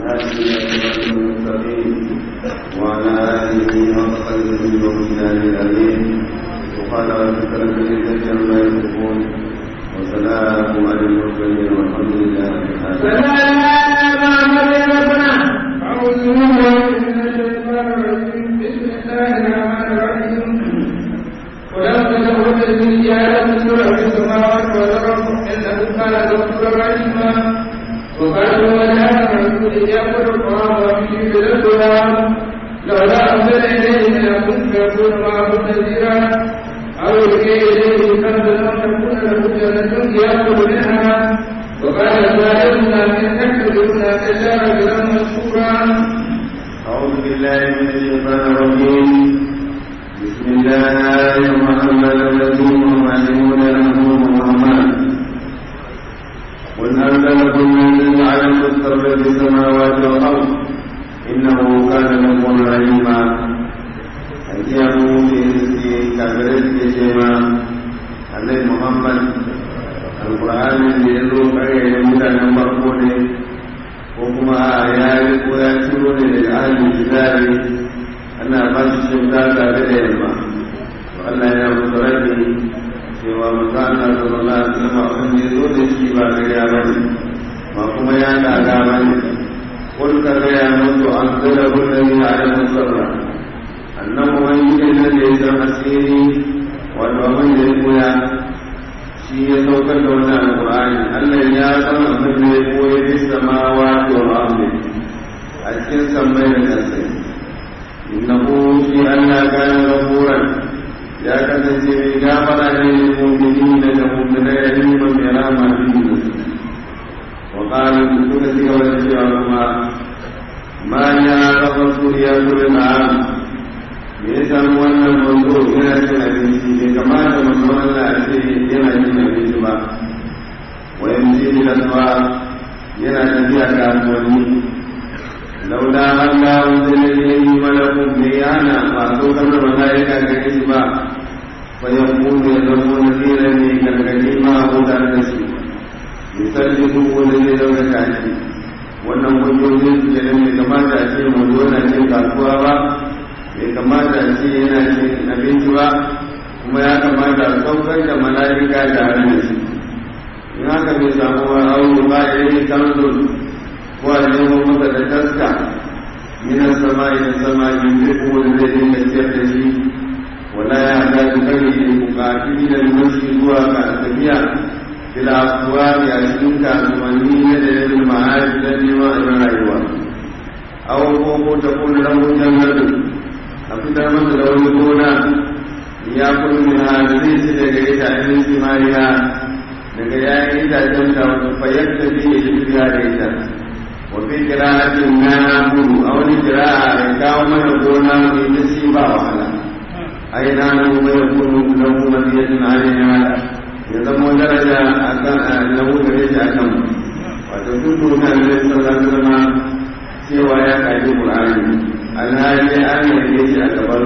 والهادي إلى صراط المستقيم وعلى آله وصحبه ومن الأمين سبحان ربك رب العزة عما يصفون وسلام على المرسلين والحمد لله رب العالمين أعوذ بالله من الشيطان الرجيم بسم الله الرحمن الرحيم ولم تدعو الذي جعل سورة السماوات والأرض إنه كان غفورا رحيما وقالوا وجاء الرسول يأكل الطعام ويمشي في الأسواق لولا أنزل إليه ملك فيكون معه نذيرا أو يلقي إليه كنز أو تكون له جنة يأكل منها وقال سائلنا من تكذبنا إلا رجلا مشكورا أعوذ بالله من الشيطان الرجيم بسم الله الرحمن الرحيم ومعلمون له الرحمن قل هل لكم من علم السر في السماوات والأرض إنه كان لكم رحيما أجابوا في رزقه كبرت كشيما النبي محمد القرآن اللي يزور كريه mutanen farko ne ko kuma ya yi ko ya ciro ne daga ahalin kitabi ana ba su shauka tare da yamma to Allah ya musu rabi cewa manzo Allah sallallahu alaihi wasallam abin da zo da shi ba gariya ba ne ba kuma ya daga ba ne kun ka ga ya mutu an zala kullum ya da musarra annabi wani ne da ya san asiri wato abin da ya koya shi ya saukar da wannan alƙur'ani Allah ya san abin da ya koyi fi samawa wa ardi a cikin sammai da ƙasai innahu shi Allah kana ghafuran ya kasance mai gafara ne lil mu'minina da mu'minai rahiman bi rahmatin wa qala suka ci gaba da cewa kuma ma ya rasul ya kullu na'am me ya samu wannan manzo yana cin abinci bai kamata manzo Allah a ce yana cin abinci ba wayan ci da tsawa yana tafiya kasuwanni laula Allah wanda ne yayi malakun bai yana ba so kan da malaika ga shi ba fa yakunu ya zama nasira ne gargadi ma ko da da shi misali ko wanda zai dauka kashi wannan hujjojin su da ne kamata a ce manzo na cin kasuwa ba bai kamata ce yana cin abinci ba kuma ya kamata a saukar da mala'ika tare da shi in haka bai samu wa aure ba ya yi kanzun ko a nemo masa da taska minan sama idan sama yin zai kuma da zai dinga ciyar da shi wala ya ga su kare ne bukatu da mashi zuwa ga tafiya fila kuwa a cikin kasuwanni na da yin ma'aji don neman abin rayuwa awon ko ta kuna rahoton jannatin a fitar masa da wani gona ya kulmi ha da zai ci daga itacen simariya daga yayin itacen ta fayar da zai yi tafiya da ita wa fi kira'atin na muru a wani kira'a ya kawo mana gona mai ta si ba wahala ai na nan kuma ya kunu lahu madiyatin alaiha ya zama daraja a kan lahu gare shi a kan wato duk duniya ne sallallahu alaihi wasallam cewa ya kaji qur'ani alhali an yanke shi a gaban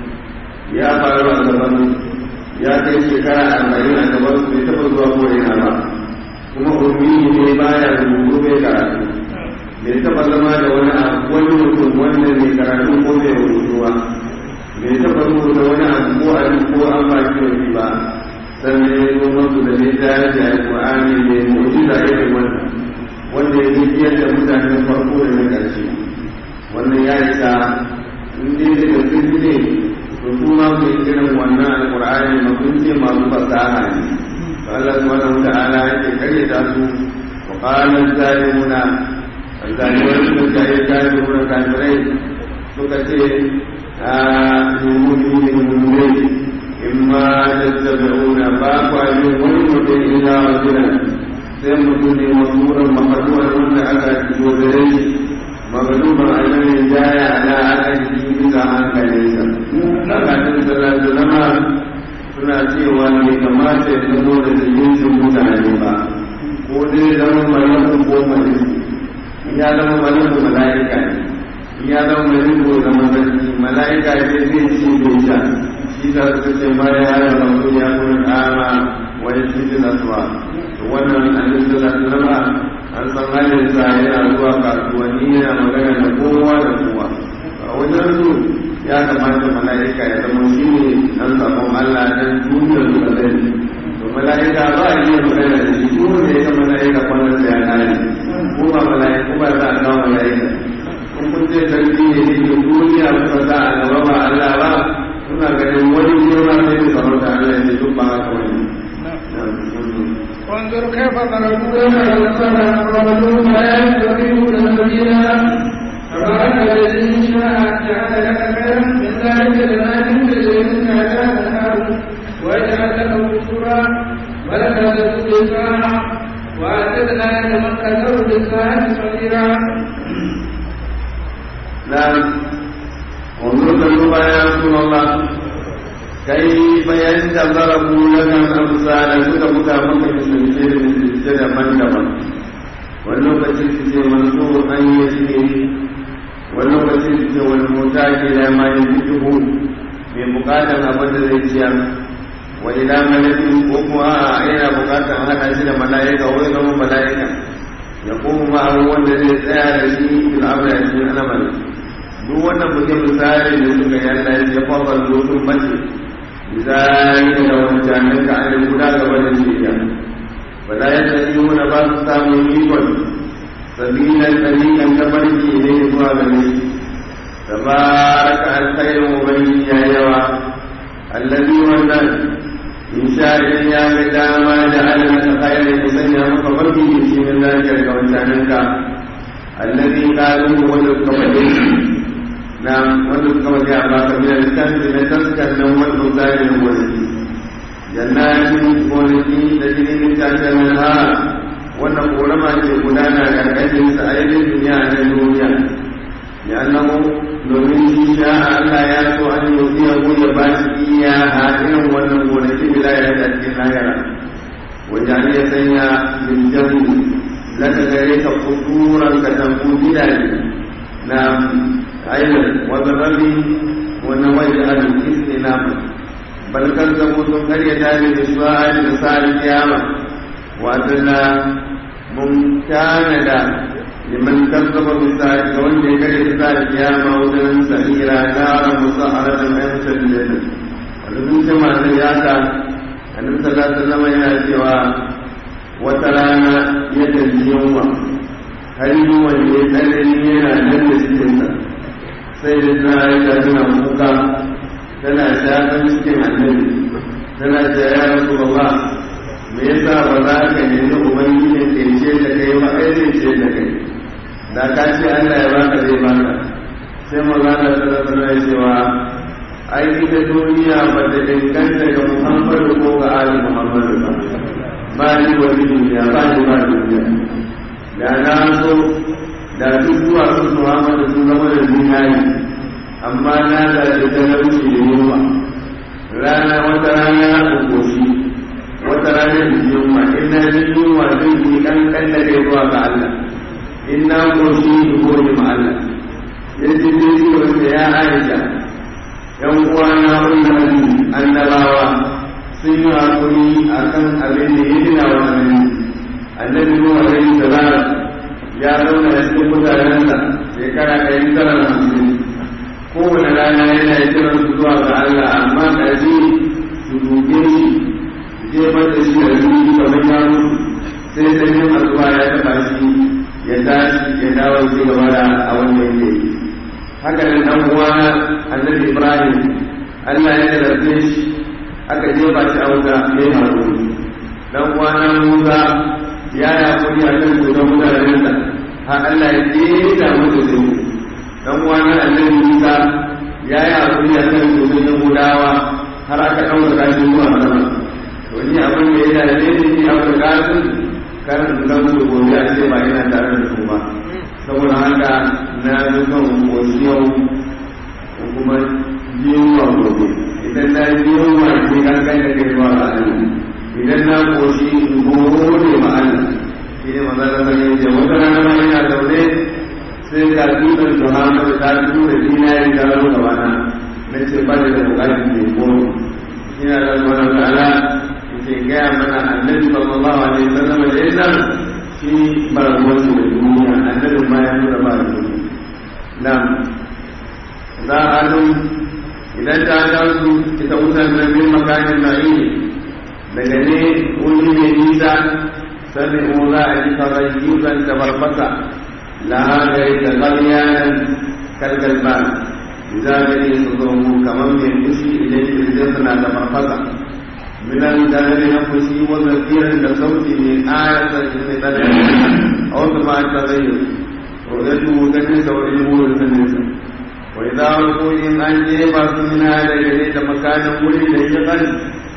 ya faru a gaban ya kai shekara arba'in a gaban bai taɓa zuwa ko ina ba kuma ummi ne baya rubutu bai karatu bai taɓa zama da wani abu wani mutum wanda mai karatu ko bai rubutu ba bai taɓa rubuta wani abu ko a ko an ba shi wani ba sannan ya zo masu da ne ta da alƙur'ani mai mu'jiza irin wannan wanda ya biyar da mutanen farko da na ƙarshe wannan ya isa in dai da gaske ne to su ma ku yi irin wannan alqur'ani ma kun ce masu fasaha ne to Allah subhanahu ta'ala yake kare ta su wa qala zalimuna zalimun sun ta yi zalimuna kafirai suka ce a yumuni ne mummunai imma tattabi'una ba kwa yin wani mutum ila rajulan sai mutum ne masuran makaduwar wanda aka ciwo da shi magaluban ainihin jaya ala aiki bisa hankalinsa tsakanin salatu zama suna cewa ne kamata ya zama da jinsin mutane ba ko dai zama malaku ko maliku ya zama maliku mala'ika ne ya zama maliku da mazarki mala'ika ne zai ci bai sha shi ta suka ce ma ya hada rasu ya kuma kama wani cikin nasuwa wannan annabi sallallahu alaihi wasallam an san halin sa yana zuwa kasuwa kasuwanni yana magana da kowa da kowa a wajen su ya kamata mala'ika ya zama shi ne an sabon Allah dan duniyar su da zai to mala'ika ba a iya magana da shi ko da ya ga mala'ika kwanan sa ya kare ko ba mala'ika ba za a kawo mala'ika in kun ce sarki ne ne ke duniya kuka sa a gaba ba Allah ba suna ganin wani girma sai da sarauta Allah ya ce duk ba haka wani وانظر كيف ضربوا لك الأمثال فضلوا لا يستطيعون سبيلا تبارك الذي شاء جعل لك خيرا من ذلك جنات تجري من تحتها الأنهار ويجعل لك قصورا ولك تسوق وأعتدنا لمن كفروا بالساعة صغيرا نعم وانظر كيف يا رسول الله كيف ينتظروا لك الأمثال suka buga maka misalce da misalce daban-daban wani lokaci su ce manso an yi shi wani lokaci su ce wani mota ke da ma yin fikihu mai bukatan abin da zai ciyar wa ila malakin ko kuma a yana bukatan hada shi da mala'ika wai zama mala'ika ya kuma ma'aru wanda zai tsaya da shi fil amri a cikin al'amari duk wannan buge misali da suka yi Allah ya fara lokacin mace ذلك لو جعلك عن الهدى قبل الشريعة ولا يستطيعون بعض السامعين سبيلا سبيلا كبرك إليه وابنه تبارك الخير مبين يا يوا الذي وزن إن شاء يا بدا ما جعل لك خير يسنى مقبرك في من ذلك الكونتانك الذي قالوا هو الكبرين na wanda suka waje a baka biyar canji na taskar nan wanda zarin gonaki jannatin gonaki da jirgin tashin nan ha wannan korama ce gudana karkashin sa a yi duniya na duniya ya annahu domin shi sha Allah ya so an yi biya ya ba shi iya a irin wannan gonaki bila ya da cikin lahira wajen ya sanya linjamu laka gare ka kuduran ka tambu gidaje na أيضا وبالرب ونوجه الاستنام بل كذبوا ثم يدان بسؤال مساء القيامة وأتنا ممتانا لمن كذب بساعة وجه كريم مساء القيامة وزن سعيرا نارا مسهرة أمس الجنة ولمن سمع سياسة النبي صلى الله عليه وسلم yana cewa wata rana ya tafi yunwa har yunwa ne tsanani yana nan da cikinsa sai da ta aisha tana kuka tana shafin cikin annabi tana ce ya rasu ba me yasa ba za ka nemi ubangiji ke ce da kai ba ai zai ce da kai da ka ce Allah ya baka zai baka sai maza da tsara tsara cewa ai ita duniya ba ta danganta ga Muhammadu ko ga Ali Muhammadu ba ba ni wani duniya ba ni ba duniya da na so da duk zuwa sun Muhammadu sun zama da zinari amma na da da talauci da yunwa rana wata rana na kokoshi wata rana da yunwa in na ji yunwa zai yi kankan da kai zuwa ga Allah in na koshi in gode ma Allah ya ce zai ce wanda ya aisha yan uwa na wannan annabawa sun yi hakuri akan abin da ya gina wa annabi annabi Nuhu alaihi salam ya zauna da cikin mutanensa shekara ɗari tara da hamsin kowane rana yana yi kiran su zuwa ga Allah amma ƙarfi su duke shi jefar da shi da zuci kamar ya mutu sai sanyin asuba ya taɓa shi ya tashi ya dawo ci gaba da a wannan ke haka nan ɗan uwa annabi Ibrahim Allah ya tarbe shi aka jefa shi a wuta ya yi haƙuri ɗan uwa na Musa ya yi hakuri a kan su don mutanensa har Allah ya keta musu su dan wani annabi Musa ya yi hakuri a kan su don Yahudawa har aka ɗaura kashi zuwa sama to ni abin da ya dace ni ni abin kasin karin zan su gobe a ce ba ina tare da su ba saboda haka na zo kan koshi yau kuma yunwa gobe idan na yi yunwa ne kan kai da kai zuwa ga Allah idan na koshi gode ma Allah shi ne maza da sanya ce wata rana ma yana zaune sai ga dutsen Muhammadu ta fito da dinari da rano gaba na na ce ba da bukatun ne ko ina da zuwa da ala ke gaya mana annabi sallallahu alaihi wasallam da yana shi ba ruwan da duniya annabi ma ya nuna nan za a dun idan ta gansu ita wutar da bin makamin na'i daga ne wuri mai nisa sami mu za a ji tagayyuzan da barbasa lahagari da ƙaryanan kalgalban za a gani su zo mu kamar mai fushi idan kirjin suna da barbasa minan dalilin na fushi wanda firin da sauti mai ayatar shi mai tsanani a wasu ma ta zai ro'yatu ganin saurin wurin saninsa wai za a in an jefa su mina da gare da makanin wuri da ya gani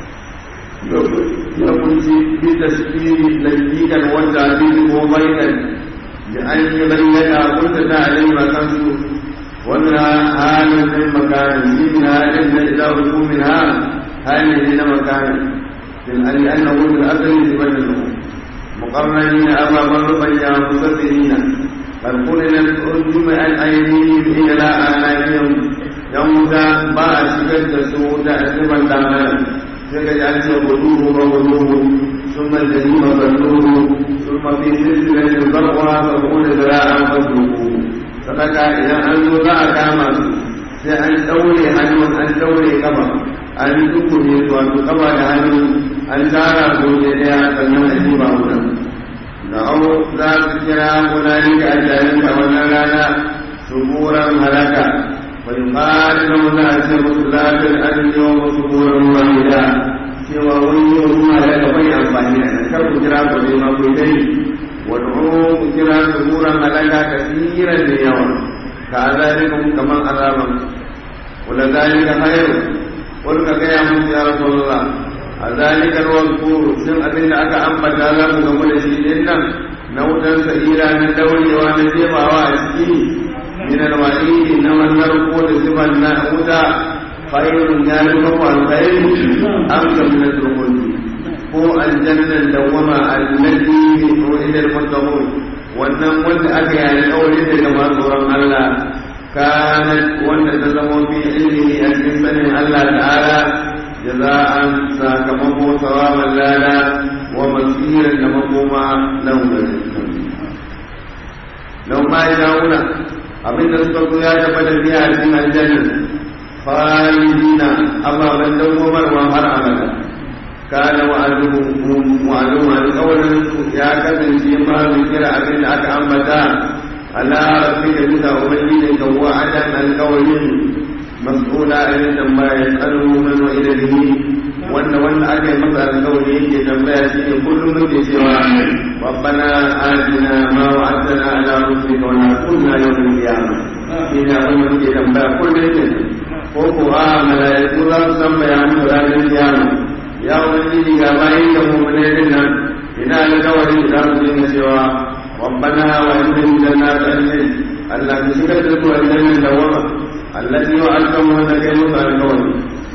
ya kunci bi tasiri layyikan wanda abin ko bainan da an yi bayyana kunta ta alayhi ma kansu wannan halin min makanin shi min halin da idan ku min ha halin ne na makanin fil ali annahu fil asli sibatan muqarranin amaman rubayya musaddina bal qulina urjum an aydihim ila anaqihim yawza ba a shigar da su da asiban damaran sai ka ji an ce guduhu ba guduhu sun mai da yi mazalluhu sun mafi silsilar da zarwa da kuma da an fasuhu sadaka idan an zo za a kama su sai an daure hannun an daure kaba an yi dukune su wato kaba da hannu an tara su ne daya sannan a ji ba wuta da au za su kira munani ga ajalin a wannan rana suburan halaka ويقال له لا مسلات أن يوم سبورا واحدا سوى ولي وما لك بيع فاهنا كرب جرا بما كنتي ودعوه جرا سبورا ملكا كثيرا ليوم كذلك كما أرام ولذلك خير قل يا موسى يا رسول الله ذلك الوقور سن أبن أكا أنبت لهم كمول شيئا نوتا سئيرا من دولي ونجيبا وأسكي من الوعيد إنما النرق لصفة النأودا خير ذلك هو الخير أمس من الدخول هو الجنة الدوامة التي وعد المتقون wannan wanda aka yi alƙawari da gaba tsoron Allah kanat wanda ta zama fi ilmi a cikin sanin Allah ta'ala jaza'an sakamako sawaban lada wa masiran da makoma launin lau ma ya abin da suka zo ya taba da biya a cikin aljanna khalidina ababen dawwamarwa har abada kana wa'aduhum wa'aduhum alqawlan ya kasance ma mai kira abin da aka ambata ala rabbika bisa ubangiji ka wa'adan alqawlin mas'ula an tambaya yasalu man wa ilayhi wanda wanda aka yi masa alƙawari yake tambaya shi ne kullum muke cewa rabbana atina ma wa'adtana ala rusulika wa la kunna yawmal qiyamah shi ne abin da muke tambaya kullum yake ko ko a malaiku za su tambaya mu ranar kiyama ya ubangiji ga bayin da mu ne din nan ina alƙawari za su dinga cewa rabbana wa inna jannatan Allah ka shigar da su aljanna da wama allati wa'adtamu wa kai musu alƙawari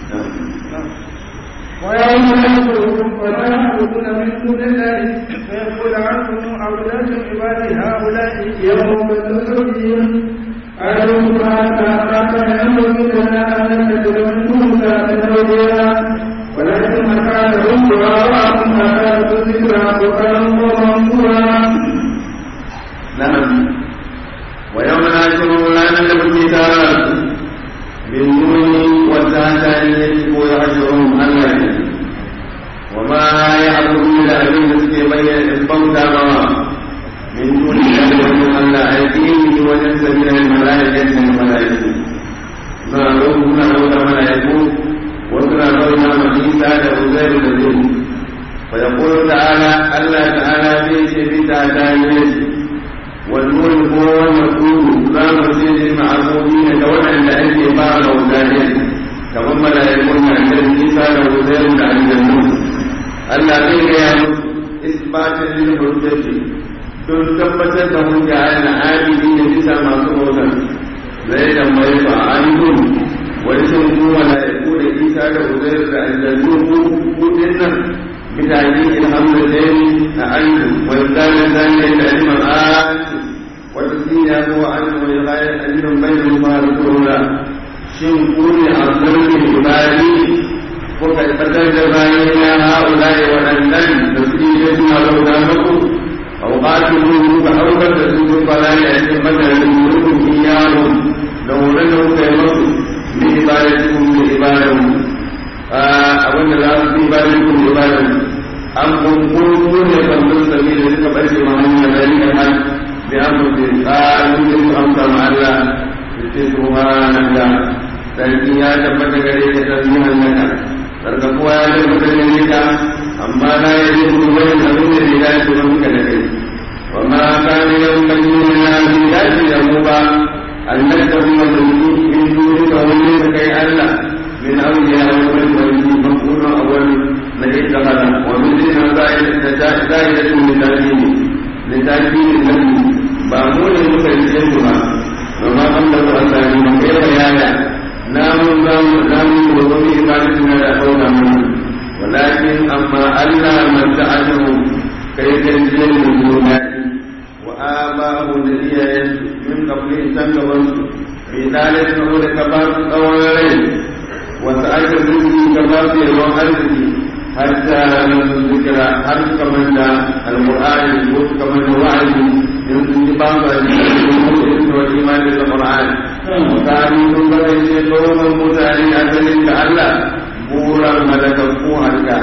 ويوم يحشرهم فلا يعبدون من دون الله فيقول عنهم أولاد عبادي هؤلاء يوم بذلهم ألم ما كان ينبغي لنا أن نتخذ من موسى تزوجا ولكن مكانهم دعاءهم أكاد ذكرى وكانوا منصورا نعم ويوم نحشرهم لا نملك كتابا بالنون والتحتانية ويحشرهم الله وما يعبدون أبين سكي بين الصوت من دون الله ومن الله أيديه وننسى من الملائكة الملائكة ما لهم نحو الملائكة وسنا قولنا مجيسا لأزير الذين فيقول تعالى الله تعالى في شيء تعالى والنور هو المسؤول لا مسجد المعبودين كون عند أهل بعض وزاجين كما ملائكون عند النساء وزير عن الجنون الذين يعلم إثباتا للحجة don tabbatar da hujja a na adili da bisa masu bautan zai tambaye su a ayyukun wani sun kuma mala'iku da isa da uzair da aljannu ko kudin nan mutane ilhamu da a ayyukun wani zanen zanen da aliman ayyukun والذين هو عنه ويغاية أجل بينهم فارقون شن كوني أرضون عبادي وقد قتل بين هؤلاء والأندن تسجيل ولو دامكم أو قاتلوه فأوقف تسجيل فلا يأتي مثلا منكم إياهم horon da kuka yi masu bi ibadatikum bi ibadahu abin da za su bi ibadatikum bi ibadahu an kunkuru ne bandun sabi da suka barke ma hanyar da rika nan bi an mutu tsarin da su amsa ma Allah da ce subhanallah sarki ya tabbata gare ka sarki hannaka sarkakuwa ya tabbata gare ka amma na yi zuwa wani abin da ya dace ba muka da kai وما كان ينبغي لنا من ذات يوما أن نتخذ من دونك وليس كي ألا من أولياء والملك مكون أول من اتخذ ومثل زائدة لتأكيد لتأكيد النبي بامون مكيسينها وما قبله أساني كيف يايا نام نام نام وضمي إبادتنا لأخونا منه ولكن أما ألا من سعته كي تنزل من دونه وآباءه الذين من قبله سنجبوا في ذلك نقول كبار قولين وسألت الرزق كبار يوم أرزقي حتى لم ذكر حرف كمن القرآن البوت كمن الوعد يمكن بعض الإسم والإيمان بالقرآن وكانوا من بلد قوم متعلين أسلم لعله بورا ملكوا هلكا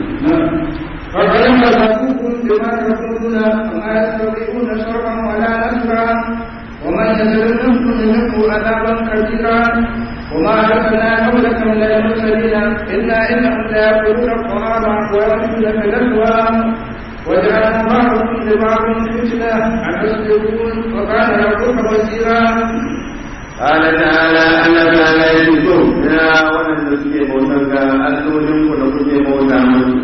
فكيف تكون بما تقولون وما يستطيعون شرعا ولا نصرا ومن يزل منكم منه عذابا كثيرا وما أرسلنا قبلك من المرسلين إلا إنهم ليأكلون الطعام ويأكلون في الأسواق وجعلنا بعضكم لبعض فتنة أتصبرون وكان ربك بصيرا قال تعالى أنا تعالى يجوز يا ولد نسكي موسى أسلم ونسكي موسى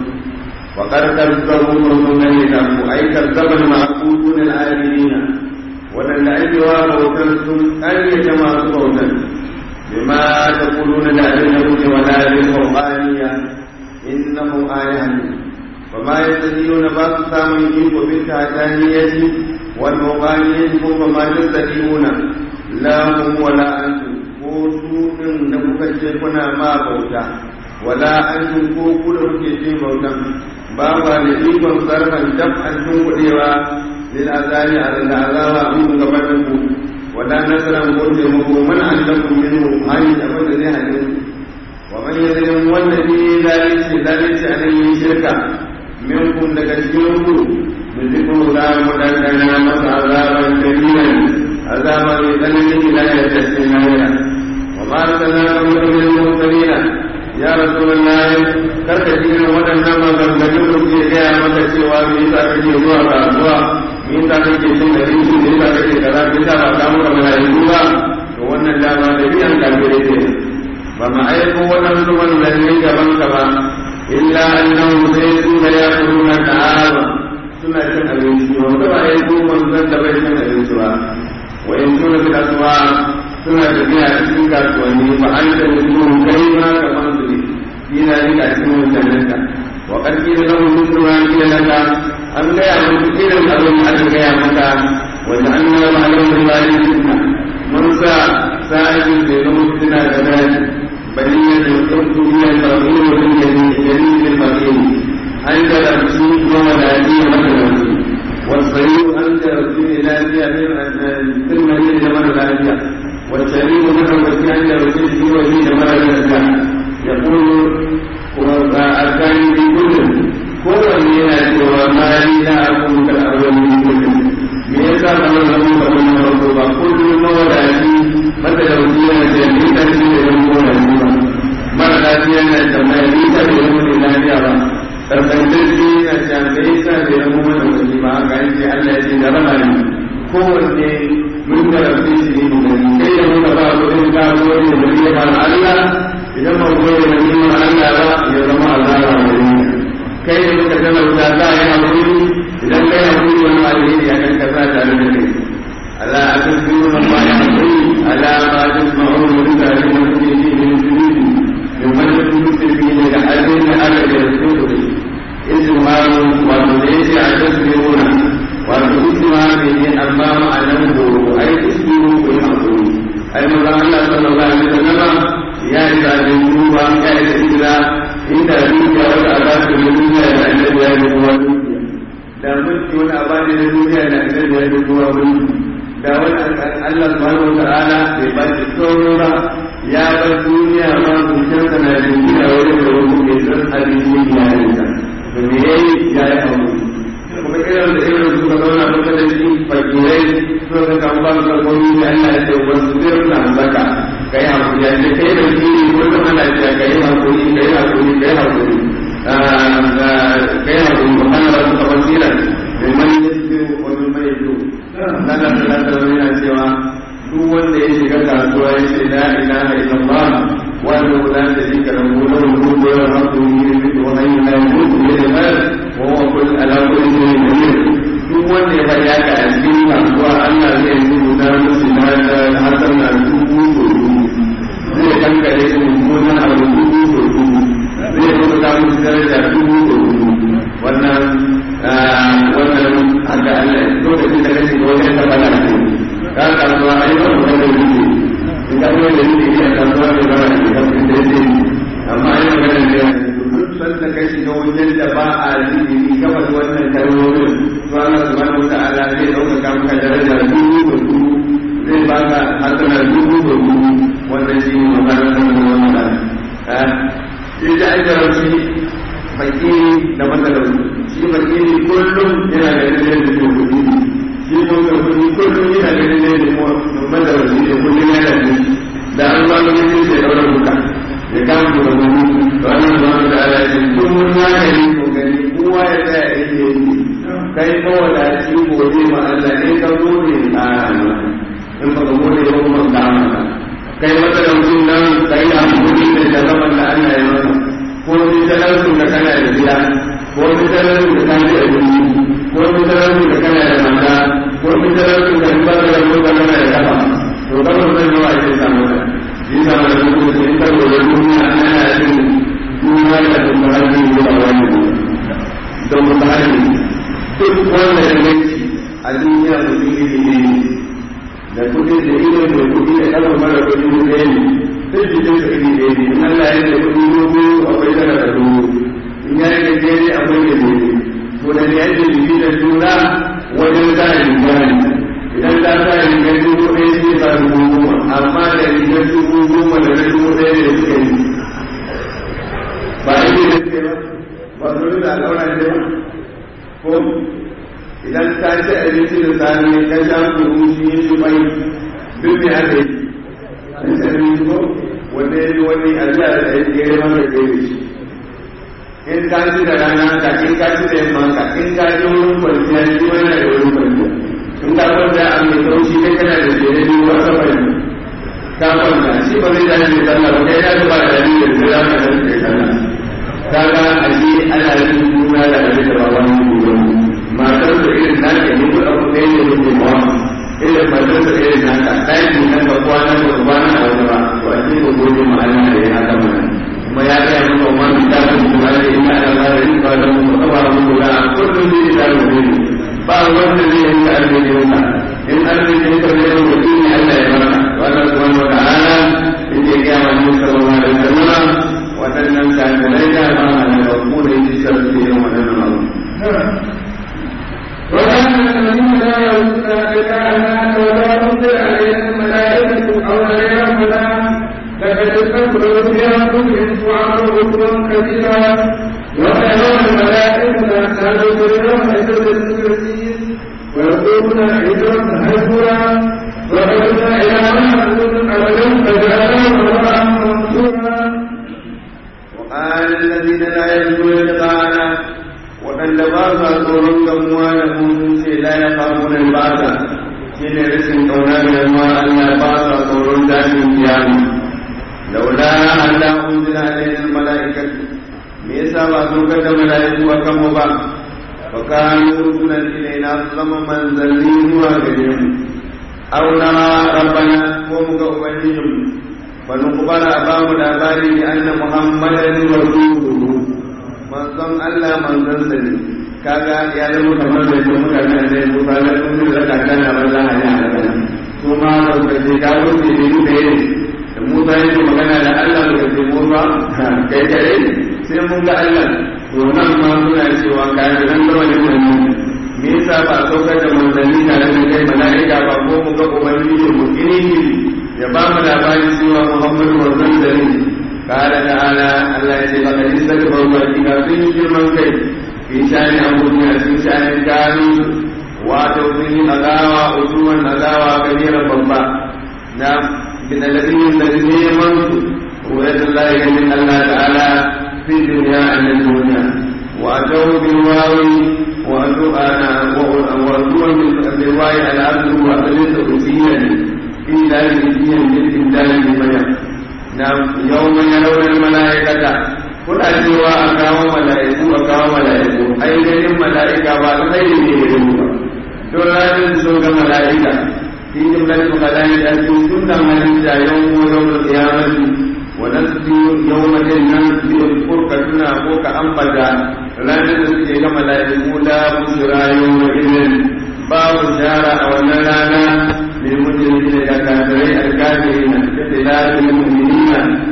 وقد كذبوا رسلنا أي كذب المعبودون العابدين ولن أجوا موتنسم أن يجمع صوتا بما تقولون لأبنه ولا بالقرآنية إنه آية وما يستطيعون بعض سامن إيكو بالتعتانية والمقانية وما يستطيعون لا هم ولا أنتم وسوء نبكة شيخنا ما بوتا ولا أنتم كوكو في بوتا ba ba da ikon sarfan daf an tunkuɗewa lil azali a da azaba an gaban da ku wala nasaran ko taimako man an lakum minhu hani abin da zai hane wa man yadrim wanda bi zalunci zalunci a nan yin shirka minkum daga cikin ku nuziku za mu dandana masa azaban kabiran azaba mai tsananin ila ya tashi lahira wa ma arsalna min mursalina ya rasulullahi karka ji irin waɗannan maganganun da ke gaya maka cewa me yasa kake zuwa kasuwa me yasa kake cin abinci me yasa kake kaza me yasa ba samu ka mala'iku ba to wannan dama da biyan kafirai ne ba ma aiko waɗansu manzanni gaban ka ba illa annahu sai su da ya kuruna ta'ala suna cin abinci ba mu taɓa aiko manzan da bai cin abinci ba wa in suna bi kasuwa suna tafiya cikin kasuwanni ba an da mutum kai ma kamar su ne في ذلك أسمه جنتك وقد قيل له مثل ما قيل لك أم لا يعلم كثير الأظن أن يا متى وجعلنا معلوم الله فتنة موسى سائل بينهم فتنة كذلك بنية الحب من الفقير والجليل الفقير أنت الأبسيط وملائكة مثلا والصحيح أنت رسول الآلية في المدينة من الآلية والشريف مثل وكان رسول في وجيه من الآلية يقول الثاني في كل هو من وما لي لا أكون كالأول من كل me yasa kamar zama kamar na farko ba kullum mawadaci mata da wuce yana ce ni ta ce da yan gona ne ba mara lafiya na tambaya ni ta da yan gona lafiya ba karkantacce na ce me yasa da yan gona wuce ba haka yake Allah ya ce da rama ne kowanne mun karfi shi ne mu gani kai da muka ba kudin kawo ne da ya ba Allah idan ba ku da ni'imar Allah ba ya zama azaba da ni kai da muka talauta za a yi hakuri idan kai hakuri wani alheri a kan kasa tare da kai ala atasbiru na ma ya hakuri ala ma tasma'u min zalika min kulli min sujudi min wanda kun tafi ne da ajin da aka da su da shi ismaru wato da yake a tasbiru na wato ismaru ne amma ma'anar horo ai isbiru ko hakuri ai maza Allah sallallahu alaihi wasallam ya yi zaɓen duba ya yi tsira inda dukiya wata a basu da duniya da annabi ya yi kowa dukiya da mulki wani a bani da duniya da annabi ya yi kowa mulki da wani Allah subhanahu wa ta'ala bai ba shi tsoro ba ya bar duniya ma zuciyarsa na da duniya wajen da wani ke san abin ya yi ta da me yayi ya yi abu kuma irin da irin suka zauna kusa da shi fakirai suka ga kan ba su kalmomi da Allah ya ce wasu zai na zaka kai hakuri ya ce kai da shi ko da ana ce kai hakuri kai hakuri kai hakuri kai hakuri ba kana ba su tafsiran da man yasiru wa min man yadu nan da Allah ta yana cewa duk wanda ya shiga kasuwa ya ce la ilaha illallah wa la sharika lahu lahu mulku wa hamdu yuhyi wa hayyu la yamutu bi yadihi wa huwa kull ala kulli shay'in qadir duk wanda ya faɗi haka a cikin kasuwa Allah zai yi rubuta musu na hasan na dubu zai kankare su mummunan abu dubu so dubu zai rubuta musu daraja dubu so dubu wannan wannan haka Allah lokacin da kake ga wajen tabbata ne ka kasuwa ai ba mu da rubuce in ka kuma da rubuce a kasuwa ne ba da kafin da yake amma ai magana ne duk sanda kai shiga wajen da ba a rubuce kamar wannan kalmomin to Allah subhanahu wa ta'ala zai dauka maka daraja dubu so dubu zai baka hasana dubu so dubu wannan shi ne maganar da kuma wannan sai da aka rashi fakiri da matsalar shi fakiri kullum yana da dalilin da ke kudi shi ko ga kudi kullum yana da dalilin da kuma matsalar shi da kullum yana da da an ba mu yin sai daura buka ya kama da wani to an ba mu da ala shi kun mun ya gani ko gani kowa ya tsaya yake yi kai ko wala shi gode ma Allah ne ka gode a in ba ka gode ba kuma ka amana kai matsalolin nan kai da hankali da jarabar da Allah ya maka ko ni talaucin da kana da gida ko ni talaucin da kana da abinci ko ni talaucin da kana da mata ko ni talaucin da ba da ko da kana da kafa to ba mun san yawa ake samu da shi da mai mutum da in ka gode duniya ana yin duniya da kuma hali da wani da mutane duk wanda ya gaci a duniya mutum ne da kudi da ido da kudi da kafa mara kudi da ɗaya ne sai jikin sa iri ɗaya ne in Allah ya da kudi dogo akwai tara da dogo in ya yi gajere akwai da dogo to da ya yi jiki da juna wajen sa riga ne idan ta sa rigar dubu ɗaya sai ba dubu goma amma da rigar dubu goma da na dubu ɗaya ne suka yi ba a yi da suke ba ba su da al'aura ne ba ko idan ka ci abinci da sami ka sha kuru shi yi shi bai duk da aka yi an sami ko wanda ya yi wani ajiya da ya kere maka kere shi in ka ci da rana ka in ka ci da yamma ka in ka ci wurin kwanciya shi wani da wurin kwanciya in ka kwanta a mai kaushi kai kana da jere biyu a safari ka kwanta shi ba zai dace da sallah ba kai ya ba da dalilin da za ka dace da sallah kaga ashe ana yin juna da abin da ba wani juna matar da irin naka ne ko abu ɗaya ne yake ba irin matar da irin naka ɗaki na ka kwana da kwana a wani ba to a cikin gobe ma Allah da ya haka mana kuma ya ga mu ko man da ku kuma da ina da larin ba da mu ko ba mu da kullum ne da mu ne ba wanda zai yi da alheri ba in alheri ne ka da mutum ne Allah ya barka wannan subhanahu wa ta'ala yake ga mu sallallahu alaihi wasallam waɗannan kafirai da ba a da ku da yi sarki irin waɗannan abu وكان الذين لا يرجون لقاءنا ولا تنزل عليهم الملائكة أو غيرهما لقد استكبروا في أنفسهم وعملوا كفرا كثيرا ويرون الملائكة نحن يوم يسر المسلمين ويقولون عجرا هجرا وقدنا إلى ما نقول أبدا فجعلهم الله منصورا وقال الذين لا يرجون لقاءنا waɗanda ba sa tsoron gamuwa da mun ce la ya famu da bata shi ne rashin ƙauna da yamma Allah ba sa tsoron tashin kiyama laula Allah unzila alaina malaikatu me yasa ba so ka da malaiku a kan mu ba fa kanu rusulan ilaina zama manzanni zuwa gare mu aw na rabbana ko mu ga ubangijinmu fa nuqbala ba mu labari anna muhammadan rasuluhu manzon Allah manzon sa ne kaga ya zama kamar da ke mutane da ya kusa da sun da ka kana banza a yi a su ma da suka ce ka zo ce ne da yake da Musa yake magana da Allah da ce Musa kai kai sai mun ga Allah to nan ma suna cewa ka yi nan da wani mun me yasa ba saukar da manzanni tare da kai mala'ika ba ko mu ga ubangiji mu kiri ya ba mu labarin cewa muhammadu manzon da ne kala ta'ala Allah ya ce ba kadin saka bauta kika sun yi girman kai fi shani abubuwa sun shani gano wato sun yi agawa usuwan agawa kabiran babba na bidalabin da neman su ruwayat Allah ya min Allah ta'ala fi dunya an dunya wa atau bil wawi wa atu ana wa atu bil wawi ala abdu wa alaysa usiyan fi dalil yin dalil bayan na yawma yarawna al malaikata kuna cewa a kawo mala'iku a kawo mala'iku ai ganin mala'ika ba alkhairi ne da ba don ranar sun ga mala'ika في جملة الملائكة كل من يوم يوم القيامة ونسجي يوم الجنة بالفرقة فوق أنبدا لا نسجي كما لا يقول بشرى يومئذ باب الشارع أو النلانا للمجرمين كافرين الكافرين كخلاف المؤمنين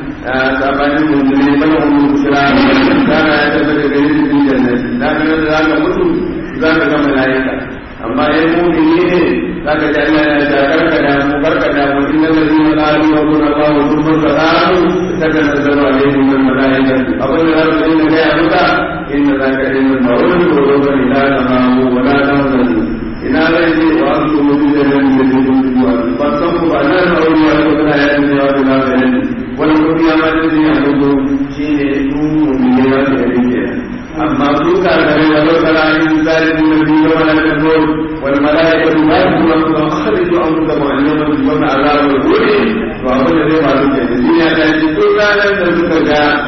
سابقا المؤمنين بل هم بشرى كان يتبدل في الجنة لكن ذلك مسلم ذلك ملائكة أما المؤمنين zaka ji Allah ya ta karka da mu karka da mu inna ladina qalu rabbuna Allah thumma istaqamu tatanazzalu alaihim al malaikatu abin da zaka yi ne ya buka inna zaka yi min mawlud wa rabbana ila tamamu wa la tahzanu ina zai ce wa antu mutu da nan da zai wa ba san ku ba nan a wani wani kuma ya yi ya da na da wani kuma ya ma da ya mutu shine su mu ne ya da yake amma su ka da ne wa sala in zalimin nabi wa la tazur والملائكة ما يكون أخرجوا أنفسكم عن يوم تكون عذاب الغول وأقول لهم ما تكون الدنيا التي كل لن تكون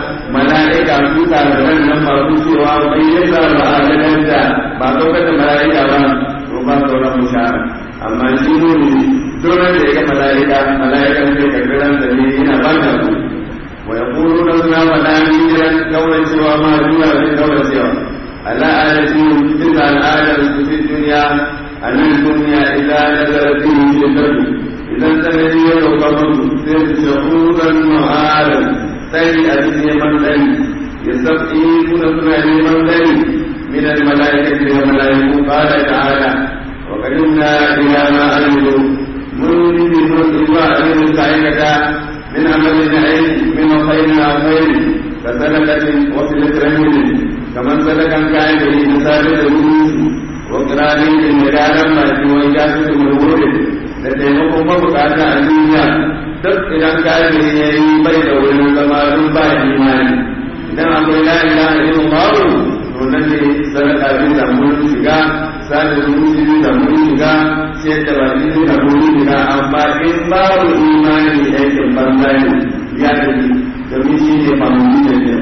ملائكة سوكا لمن لما تسوى وقيسا وآلنا ba saukar da mala'ika ba to ba sauran mushara amma shi ne dole da ya ga mala'ika mala'ikan zai karbi ransa ne yana ba da su wa yaquluna suna faɗa ni jiran kawai cewa ma zuwa zai kawai cewa ala alati bisa al'adar su fi duniya a nan duniya idan nazara fi shiddatu idan sanadi ya dauka musu sai su shahuran ma'aran tsari a cikin neman tsari ya sab'i suna suna neman tsari من الملائكة والملائكة قال تعالى وقدمنا إلى ما عملوا منذ الله من الملائكة من عمل العلم من خير خير كسلكة وصلة رحم كمن سلك كان به مسالة الروس وقران المجال ما وإجازة مرور لتيمكم مبقاة الدنيا duk idan kafiri ya yi bai da wurin zama duk ba imani idan akwai la ilaha illallah to nan ne sadaka zai samu shiga sada zumunci zai samu shiga sai da ba zai samu shiga amma in babu imani aikin banza ne ya tafi domin shi ne fahimu da ke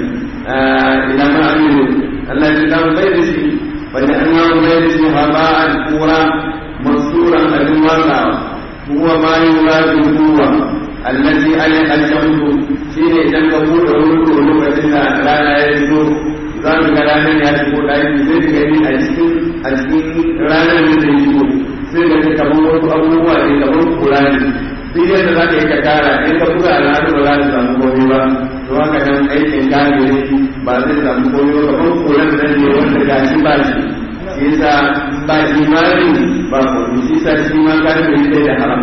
idan ma amiru Allah ya dawo bai da shi wanda an yawo bai da shi ba a kura masuran abin wasawa huwa ma yi wurabi huwa allazi ayyukan aljanku shi ne idan ka buɗe wuri lokacin da rana ya zo za mu ga ranar ya shigo ɗaki sai ka gani a cikin a cikin ranar da zai shigo sai ka ga kamar wasu abubuwa ne kamar kura ne duk yadda za ka yi ka tara in ka buga al'adu ba za ka samu komai ba to haka nan aikin kafiri ba zai samu komai ba kamar kuran nan ne wanda ga shi ba shi shi yasa ba imani ba komai shi yasa shi ma kafiri bai da haram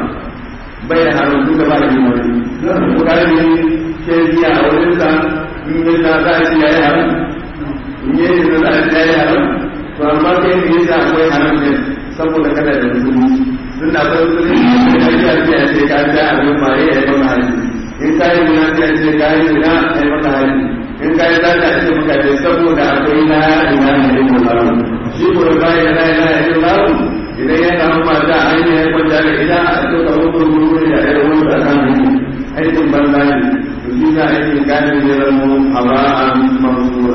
bai da haram duka ba imani ko kafiri ke biya a wurinsa in yadda za a ci ya yi haram ne da za a tsaye haram to amma kai ne yasa akwai haram ne saboda kada da musulmi tun da akwai musulmi da ya ce a ce ka ta abin maye ya yi maka haji in ka yi zina sai a ce ka yi zina ya yi maka haji in ka yi zata a ce maka ce saboda akwai na ina ne ya yi maka shi ko da bayan na ina ya yi maka idan ya samu mata an yi ya kwanta da ita a ce ka mutu mutu da ya yi wani tsakanin aikin banza ne to shi ka aikin kanin ya zama haba'an mansura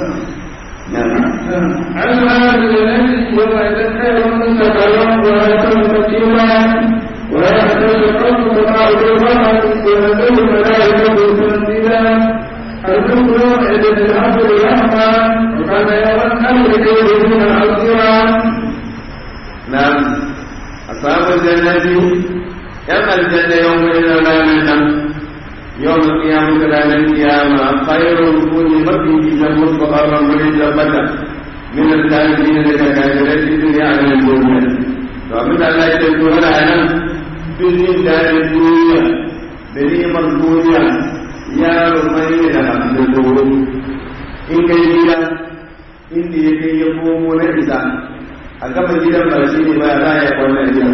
علم الذي يوم يذكر مستقرا ويكون كثيرا ويحتاج ربك معلوما وينزل الملائكة تنزيلا الرسل يومئذ العبد رحمة وكان يوم الامر كيدهن عسيرا نعم أصحاب الجنة يم الجنة يوم إلى لا يوم القيامة لا القيامة خير كل مكي في مستقرا من جبتا min al-kafirin daga kafirai fi dunya a nan duniya to abin da Allah ya ce ko ana nan duk jin daɗin duniya da neman duniya ya rumai ne da hamsin tsoro in kai gida inda ya kai ya komo na isa a gaba gidan ba shi ne ba za a yi kwanan gidan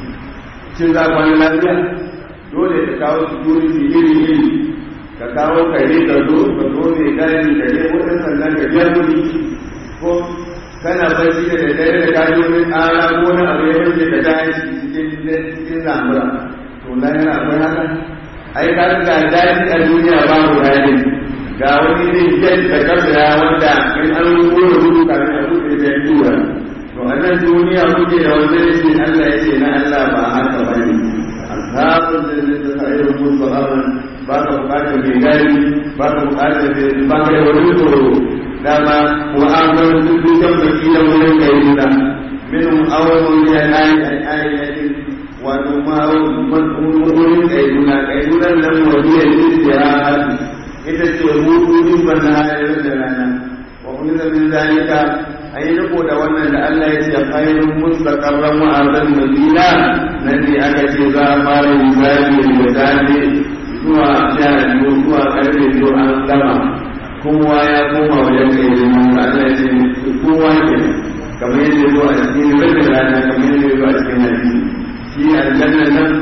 cin za kwanan lafiya dole ka kawo security iri iri ka kawo kare ka zo ka zo mai gani ka je wurin sannan ka biya kuɗi ko kana barci da daddare da kaji wani ƙara ko wani abu ya wuce ka tashi cikin cikin lamura to lahira akwai haka ai ka ga daɗi a duniya babu daɗi ga wani ne jet da kasa wanda in an rubuta rubutu kafin a buɗe da tura to a nan duniya kuke da wanda ya ce Allah ya ce na Allah ba haka ba ne ashabun da zai ta sa'ir musu aman ba ka bukatar mai gari ba ka bukatar mai ba ka da wani tsoro dama wa an zama duk dukkan baki da wurin kai nuna minhum awwalun ya ayi ayi wato ma wurin kai nuna kai nuna nan wajiyar istirahat ita ce hutu din ban na hayar da rana wa kuma da min zalika an yi riko da wannan da Allah ya ce khairun mustaqarran wa arzan nabila nan ne aka ce za a fara misali da dane zuwa sha biyu zuwa karfe biyu an gama kowa ya koma wajen kai da mun Allah ya ce kowa ke kamar yadda zo a cikin rabin rana kamar yadda zo a cikin hadisi shi aljanna nan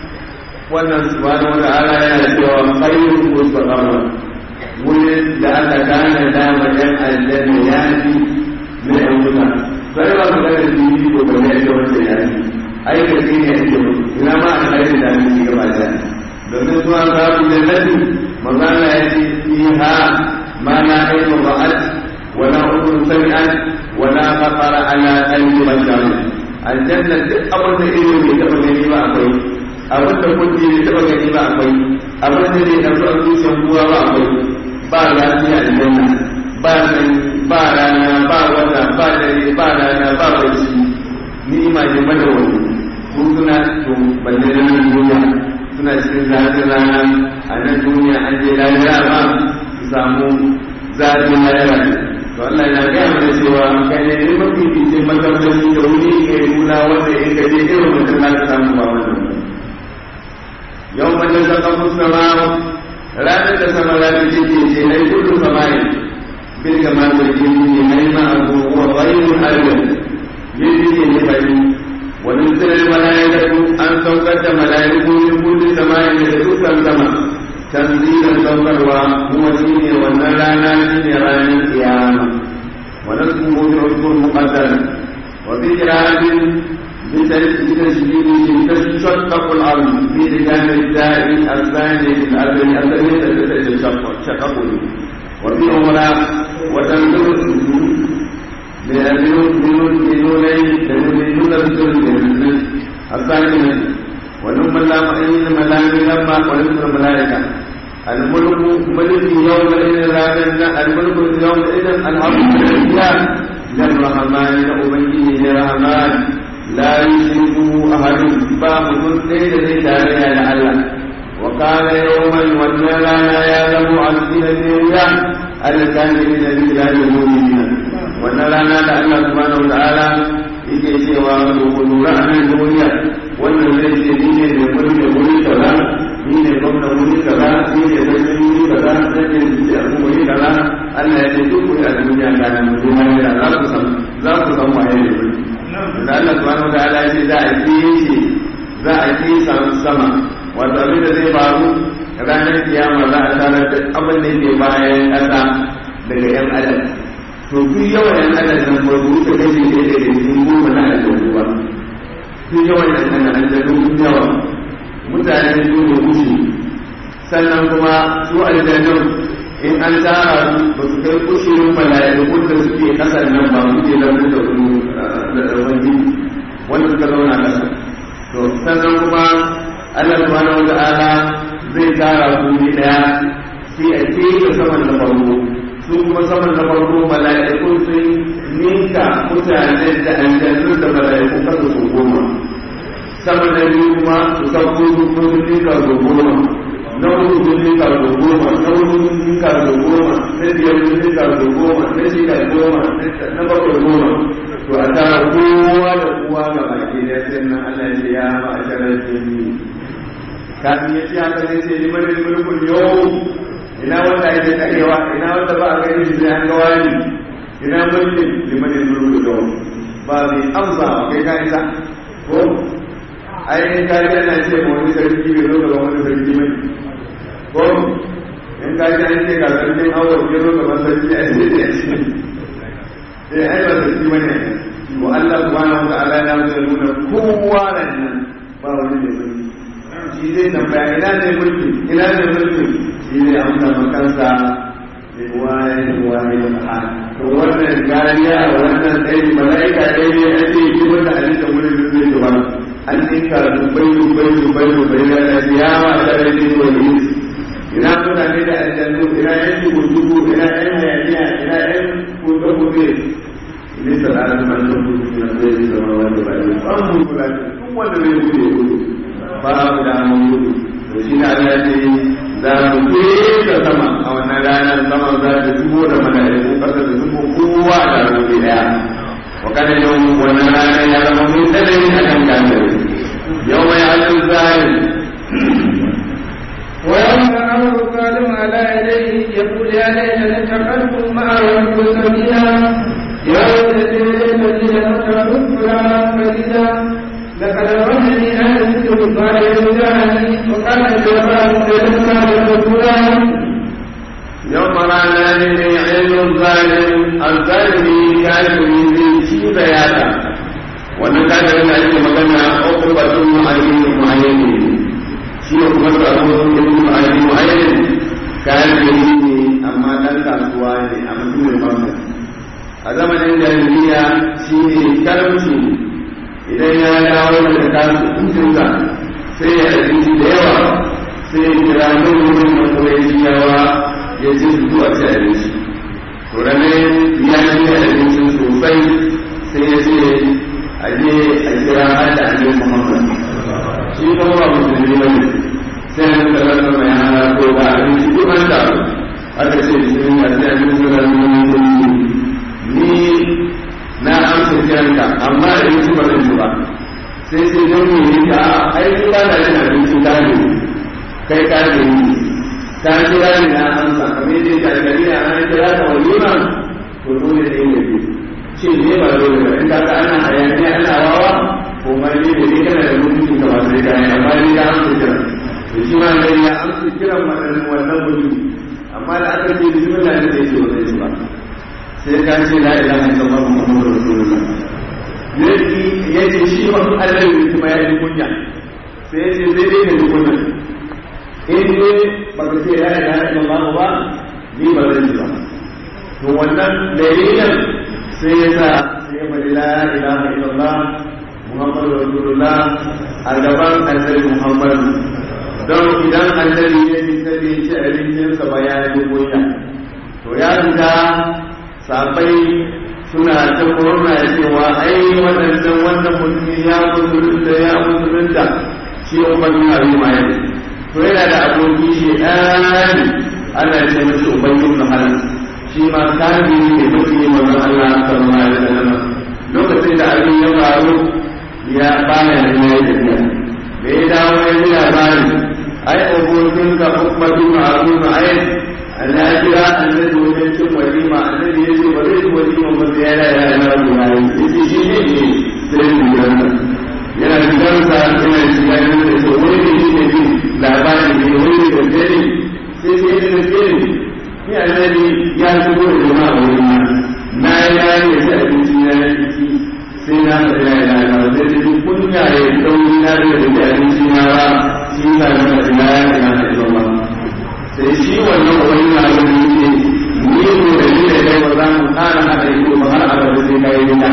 wannan subhanahu wa ta'ala yana cewa khairun mustaqarran wurin da aka gane da wajen aljanna ya fi na yan wuta sai ba su gane su yi ko ba ne da wanda ya fi ai da shi ne ake mutu ina ma a kai da mu ci gaba da domin zuwa sabu da nabi magana ya ce fiha ma na ainu ba'at wala udun sami'at wala khatara ala qalbi bashar aljanna duk abin da ido bai taba gani ba akwai abin da kunci bai taba gani ba akwai abin da ne da zuwa zuciyar kowa ba akwai ba lafiya aljanna ba sanyi ba rana ba wata ba dare ba rana ba barci ni'ima ne mada wani su suna to balle na duniya suna cikin zafin rana a nan duniya an je lafiya ba su samu zafin lahira to Allah ya gaya mana cewa kai ne ne mafi fice makamci da wuri ke nuna wanda in ka je irin mutum za ka samu ba wannan yau mace ta kafu sama ranar da sama za ta ce ce na kullum samayin bil kamar da ke yi mai ma abu wa ghayrul arjal yake ne bari wani tsirar malaikatu an saukar da malaiku min kulli samayin da dukkan sama tanzilan saukarwa kuma shi ne wannan rana shi ne ranar kiyama wa nasbuhu bi usbul muqaddar wa bi qira'atin bi tashbihi tashaqqaqu al-ard bi lidan al-da'i al-thani al-ardi al-thani tashaqqaqu wa bi umra wa tanzilu لأنه بدونين بدون الثلث الثاني ولما لا مؤمن ملائكة لما ولم الملائكة الملك ملك يومئذ لا الملك يومئذ الحمد لله للرحمن لأبيه للرحمن لا يشركه أحد باب ليس ليس عليها لعله وقال يوما والنار لا يعلم ألسنة الرياح الكاملين بالله المؤمنين wannan rana da Allah subhanahu wataala yake cewa ku lura a nan duniya wannan zai ce ni ne mai mulki wuri kaza ni ne gwamna wuri kaza ni ne sarki wuri kaza zai ce ni a wuri kaza Allah ya ce duk wuri a duniya ga nan duniya da za ku san za ku san waye ne da Allah subhanahu wataala ya ce za a kiyaye za a kiyaye sama wato abin da zai faru ranar kiyama za a tarar da abin da ke bayan ƙasa daga 'yan adam to duk yawan yan adam nan ba su wuce kashi ɗaya da cikin goma na aljanu ba duk yawan yan adam aljanu sun yawa mutane su ne kushi sannan kuma su aljanun in an tara su ba su kai kushirin mala'ikun da suke kasar nan ba suke lafi da su da wani wanda suka zauna kasa to sannan kuma Allah subhanahu wa ta'ala zai tara su ne daya sai a keke saman da farko su kuma saman na farko mala'ikun sun ninka mutanen da aljannu da mala'ikun kasa su goma saman na biyu kuma su sauko su sun ninka su goma na uku sun ninka da goma na uku sun ninka da goma na biyar sun ninka da goma na shida goma na bakwai goma to a tara kowa da kowa ga baki da sai nan Allah ya ce ya ma a sharar jini kafin ya ce haka ne sai liman da mulkul yau ina wanda yake karewa ina wanda ba a gani shi sai an ga wani ina mulkin liman da mulkul yau ba mai amsa kai ka isa ko ai ka ji ana ce ma wani sarki bai zo gaban wani sarki mai ko in ka ji an ce ga sarkin awon ya zo gaban sarki a ce da ce eh ai ba sarki bane wa Allah subhanahu wa ta'ala ya zai nuna kowa nan ba wani mai mulki shi zai tambaya ina ne mulki ina ne mulki shi zai amsa makansa waye waye da to wannan gariya wannan dai malaika dai ne ake yi wanda a cikin wurin da zai gaba an dinka dubai dubai dubai dubai da kiyama da dai wani ina mutane da aljannu ina yan kutubu ina yan hayaniya ina yan kutubu kutubu ne salatin manzon kutubu na zai zama wanda ba ne ba mu kula duk wanda zai kutubu kutubu ba mu da mun gudu to shi na Allah ce za mu keta sama a wannan ranar sama za ta zubo da malaiku kasa da zubo kowa da rubi daya wa kana yau wannan ranar ya zama mun tsanani a kan kafir yau mai alin zalim ويوم أمر الظالم على يديه يقول يا ليتني اتخذت مع الرسول سبيلا يا ويلتي الذين اتخذوا فلانا فريدا لقد ظنني أن ذكر الله يرجعني وقال الجبار فلما رسولا يوم رانا لعلم الظالم الظالم كافر zai ci bayata wannan kafirin da ake magana uqbatun mu'ayyin mu'ayyin shi ne kuma sabo ibn mu'ayyin mu'ayyin kafiri ne amma dan kasuwa ne a mutumin banka a zamanin jahiliya shi ne karamci idan ya dawo daga kasuwancinsa sai ya abinci da yawa sai ya kira nan wurin da kuwaitiyawa ya ce su zuwa ci abinci to ranar ya ci abincin sosai sai ya ce a je a kira hada a yi muhammad shi kuma ba musulmi ba ne sai ya nuka rasa mai hana ko ba abinci duk an da aka ce sun yi a sai abinci da ni na amsa kiranka amma da yanzu ba zan yi ba sai sai don mu yi ta ai ni ba na yin abinci ka ne kai ka ne ni ka kira ni na amsa kamar yadda ka gari na an kira ka walima to dole ne ne bi shi ne ba dole ba in ka ga ana hayaniya ana wawa ko ma ne ne ne kana da mutunci ka ba sai ka yi amma ni ka amsa kiran to shi ma ne ya amsa kiran wannan wannan mutum amma da aka ce bismillah ne sai ce wannan shi ba sai ka ce la ilaha illallah muhammadur rasulullah yake yace shi ma Allah ne kuma ya yi kunya sai yace sai dai ka yi kunya in dai ba ka ce la ilaha illallah ba ni ba zan ji ba to wannan dalilin sai ya sa sai ya bari la ilaha illallah muhammadur rasulullah a gaban annabi muhammad don idan annabi ya fita bai ci abincinsa ba ya yi kunya to ya fita sabai suna ta murna cewa ai waɗannan wannan mutum ya musulunta ya musulunta shi umar bin abi mai to yana da aboki shi ɗani ana ce mashi ubayyin bin halal shi ma kabi ne mafi manzon Allah sallallahu alaihi wasallam lokacin da abin ya faru ya baya da ya yi tafiya da ya dawo ya ji labari ai abokin ka umar bin abi mai Allah ya kira annabi wajen cin walima annabi ya ce ba zai ci walima ba sai yana yana yana ruwa ya ce shi ne ne sai mu yana yana gidan sa yana shiga yana da ce wani ne shi ne bin labarin ne wani ne da gani sai sai ya da gani ni annabi ya shigo da jama'a wani na na ya yi da abinci na ya ci sai na faɗi na yana yana sai sai duk kunya ya dauri na da abinci na ba shi na da faɗi na yana yana da sai shi wannan wani na da ne ni ko da ni da kai ba za mu ƙara haɗa ido ba har abada sai kai gida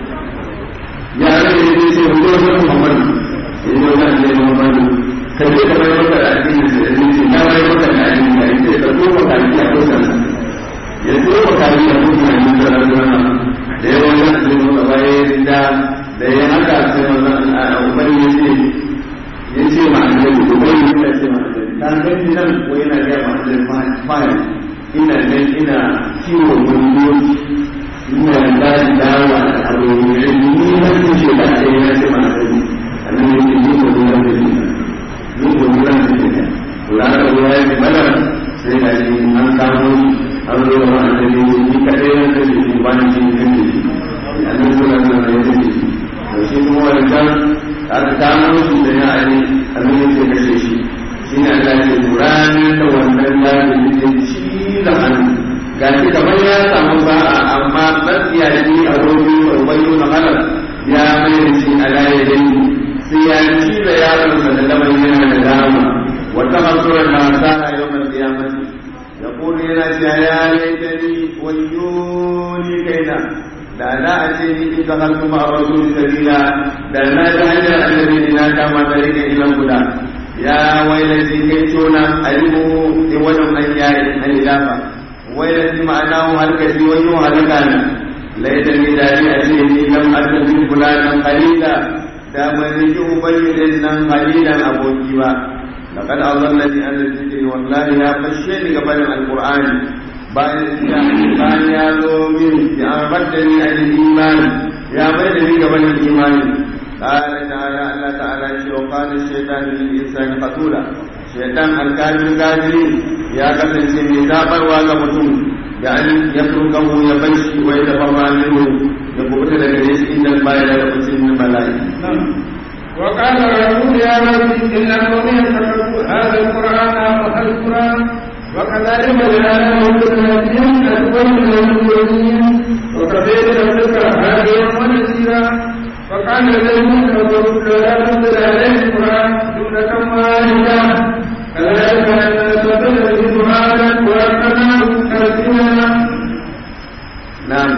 ya ga ne sai sai mu zo Muhammad sai mu ga ne Muhammad kai ke da mai maka da addini da addini na mai maka da addini da sai ka zo ka yi a kusan ya zo ka yi a kusan ne da rana da yawan nan sai mu ga bayan da da ya haka sai wannan ubangiji ya ce ya ce ma annabi ubangiji yana ce ma ta gani nan ko yana ga ma da fine ina nan ina kiwo wani ina da dawa da abu ne ni na ce da kai na ce ma da ni annan ne ni ko da ni ni ko da ni ne kula da ruwa ya bala sai da ni an samu an zo ma da ni ni kadai na ce ni ba ni ni ne annan ko da ni ne to shi kuma wannan aka samu shi da ya ani annan ne ke kashe shi shi ne Allah ya ce ranar da wannan ya ce ci da hannu ga shi kamar ya samu sa'a amma tsakiya shi a robi a ubayu na halar ya mai da shi a laye dai sai ya ci da yaronsa da lamar yana da dama wata masurar na sa'a yau mai kiyamati ya kone yana cewa ya laitani wayoni kaina da na a ce ni in zama kuma a wasu sabila da na ta hanyar annabi na kama da rike ilan guda ya wailati kai tona alimu in wajen an yayi an ilafa wailati ma'ana hu halkaci wani hu halakana laita ni dari a ce ni lam attabi fulanan qalila da ban riki ubayyidin nan qalilan aboki ba laqad azallani an zikri wallahi ya fashe ni gaban alqur'ani bayan ya bayan ya zo min ya baddani an imani ya bai da ni gaban imani قال تعالى الله تعالى وقال الشيطان للإنسان قتولا شيطان الكافر الكافرين يا قتل سمي زابر واغا متم يعني يتركه يبشي ويتبرع منه يقول لك ليش إن البايع يقسم من الملائكة وقال الرسول يا رب إن قومي يتركوا هذا القرآن وهذا القرآن وكذلك جعلناه للنبيين أكبر من المؤمنين وكفى بربك هاديا ونذيرا وقال الذين كفروا لا تنزل عليه القرآن جملة واحدة كذلك نستبدل به هذا وأرسلناه ترتيلا نعم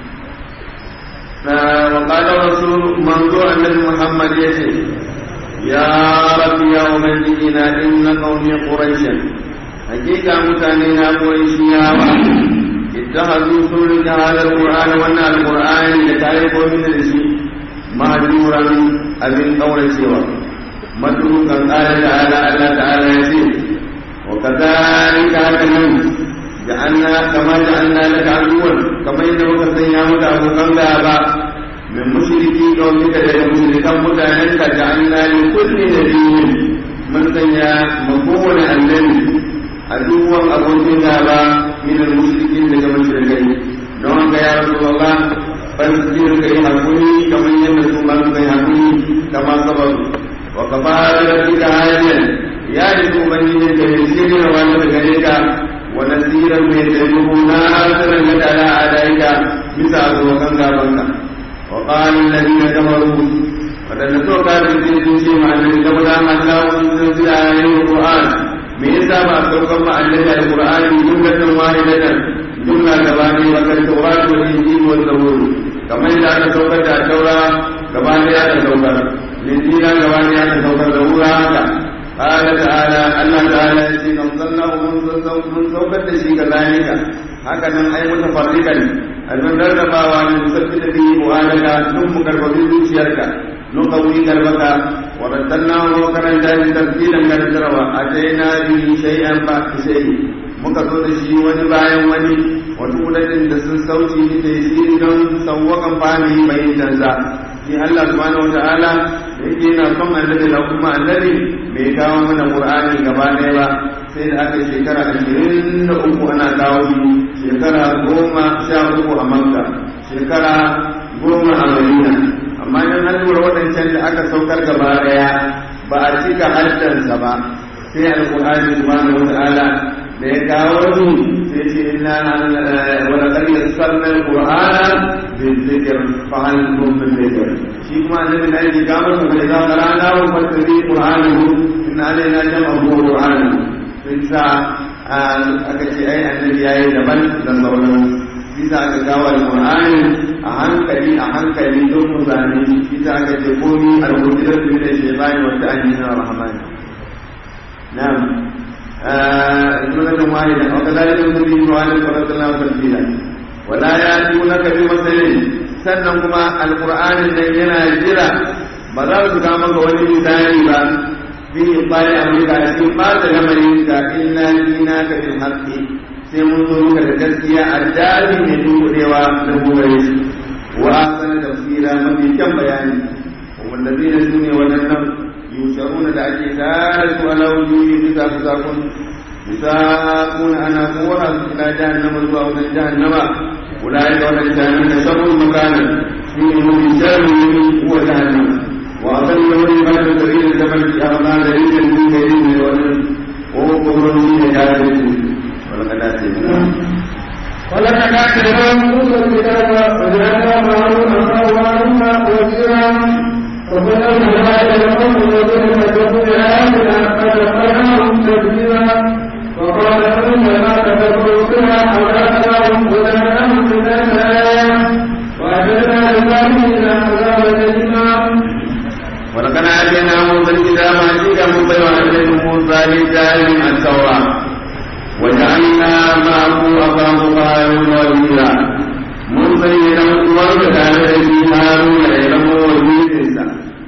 وقال الرسول منظور النبي محمد يسير يا رب يا أمتنا إن قومي قريشا حقيقة متانينا قريشيا اتخذوا سنة هذا القرآن وأن القرآن لتعرف من الشيء مهجورا أبن قول سوى متروكا قال تعالى الله تعالى يسير وكذلك هكذا جعلنا كما جعلنا لك عدوا كما إنه كسيامك أبو كنغابا من مشركي قومك لك مشركا متعنك جعلنا لكل نبي من سيا مكون النبي عدوا أبو كنغابا من المشركين لك مشركين نوعك يا رسول الله فاصبر كي حكوني كما ينسوا من كي حكوني كما صبروا وكفى بربك هاديا يا رسول من يجد وانا بغيرك ونسيرا من تجده ناصرا لك على اعدائك مثال وكان غابنك وقال الذين كفروا wadanda so ka da sun sun ce ma annabi da wala Allah sun sun ayoyin Qur'an me yasa ba saukan ma annabi al-Qur'ani jumlatan wahidatan jumla gabani wa kan Tawrat wal Injil wal Zabur kamar yadda aka saukar da Taura gabani aka saukar Injila gabani aka saukar da wura haka قال تعالى الله تعالى يجي نزلناه من سوكت شيء كذلك هكذا أي متفرقا المن ربا وأن نثبت به وآلك ثم كرب zuciyarka نقوي قلبك ورتلناه وكرن جاهز ترتيلا كالتروى أتينا به شيئا بعد شيء muka zo da shi wani bayan wani wata kudaden da sun sauci da tasiri don sauwakan fami mai canza shi Allah subhanahu wa ta'ala da yake yana son annabi da kuma annabi bai kawo mana qur'ani gaba ɗaya ba sai da aka shekara ashirin da uku ana kawo shi shekara goma sha uku a makka shekara goma a madina amma in an lura waɗancan da aka saukar gaba ɗaya ba a cika haddansa ba sai alqur'ani subhanahu wa ta'ala da ya kawo su sai ce inna wala qad yassarna alqur'ana bizikr fa hal hum min dhikr shi kuma annabi na yi gamar mu da za rana wa fattabi qur'anahu inna alaina jama'u qur'anahu sai sa aka ce ai annabi yayi daban da sauran bisa aka kawo alqur'ani a hankali a hankali don mu zane bisa aka ce komi al-qudrat min ash-shaytani wa ta'ala rahmani na'am جملة واحدة وكذلك نبي وعلى صلى الله تبديلا ولا يأتونك بمثل sannan kuma alkur'anin nan yana jira ba za su kama ga wani misali ba fi bari amurka a cikin ɓata lamarin ka illa dina ka bin haƙƙi sai mun zo muka da gaskiya a dadi mai dukudewa na gogare shi wa asana tafsira mafi kyan bayani wanda zai da su ne waɗannan yusharuna da ake tare su ala wujuhi bisa fusakun يساقون أنا قوة إلى جهنم الله من جهنم أولئك ومن جهنم شر مكانا فيه من شر هو جهنم وأضل من بعد سبيل الجبل في أرضان دليل من كريم وهو كفر من جاهل ولقد آتينا ولقد آتينا موسى الكتاب وجعلنا معه أخاه وزيرا وبلغنا ما يلقون الذين كذبوا بآياتنا فدخلناهم تدبيرا وقال إنما كذبوا بها أولادهم وجعلناهم لله آية وأعتدنا للظالمين عذابا أليما ولقد آتينا موسى الكتاب عزيزا مبينا عليه موسى للجاهل التوراة وجعلنا معه أخاه هارون وزيرا موسى يلم وارد عليه هارون يلم وزيرا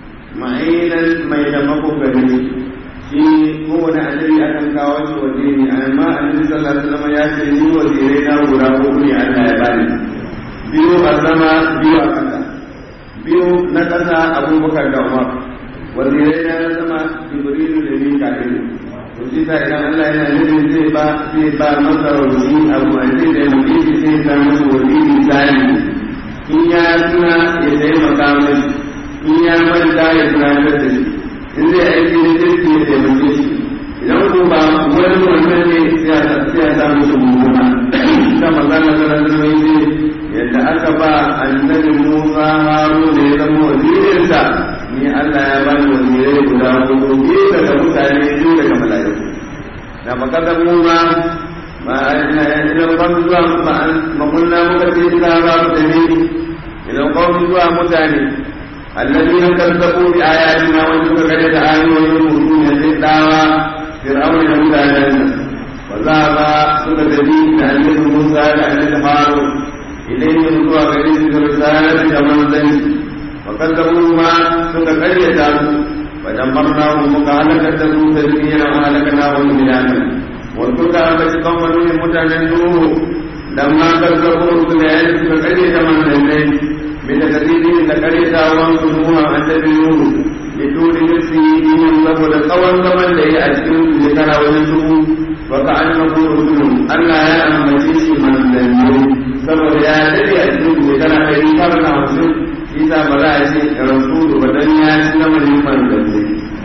معينا ما يلمك كبير shi kowane annabi akan kawo shi waziri amma annabi sallallahu alaihi wasallam ya ce ni wazirai na guda uku ne Allah ya bani biyu a sama biyu a ƙasa biyu na ƙasa abubakar da umar wazirai na na sama jibrilu da mika'il to shi sa idan Allah yana nufin zai ba zai ba masa rauni abu a ce da mutum shi sai ta masa waziri tsari in ya tuna ya taimaka mai in ya manta ya tunatar da shi in zai aiki da jirgi ya taimake shi idan ko ba wani wannan ne sai ya sa musu mummuna ta magana da ranar ne yadda aka ba annabi Musa Haru da ya zama wazirinsa ni Allah ya bani wazirai guda hudu biyu daga mutane biyu daga mala'iku da makasar Musa ma ina idan kwan zuwa makunna muka ce ina ba su da ne idan kwan zuwa mutane الذين كذبوا بآياتنا وانتم كذبت آيوين المؤمنين للدعوة فرعون يهود الجنة وذهب سكتبي لأنه موسى لأنه هارون إليه رجوع غريب برسالة كمن ذنب وكذبوا ما سكتبي فدمرناهم وكهلكة تدميرا وهلكناهم بلادا وتلك أبت قوم نوح متنزوه لما كذبوا رسل سكتبي كمن ذنب بتكذيبه لقريتا وانصنوها عن تبينوه لطول نفسه دينهم saboda tsawon zaman da ya a cikin shekara wani dubu wa ka an na kuma Allah ya ambace shi manzanni saboda ya dade a cikin shekara ɗari tara na hamsin shi sa ba za a ce rasulu ba dan ya ci lamarin manzanni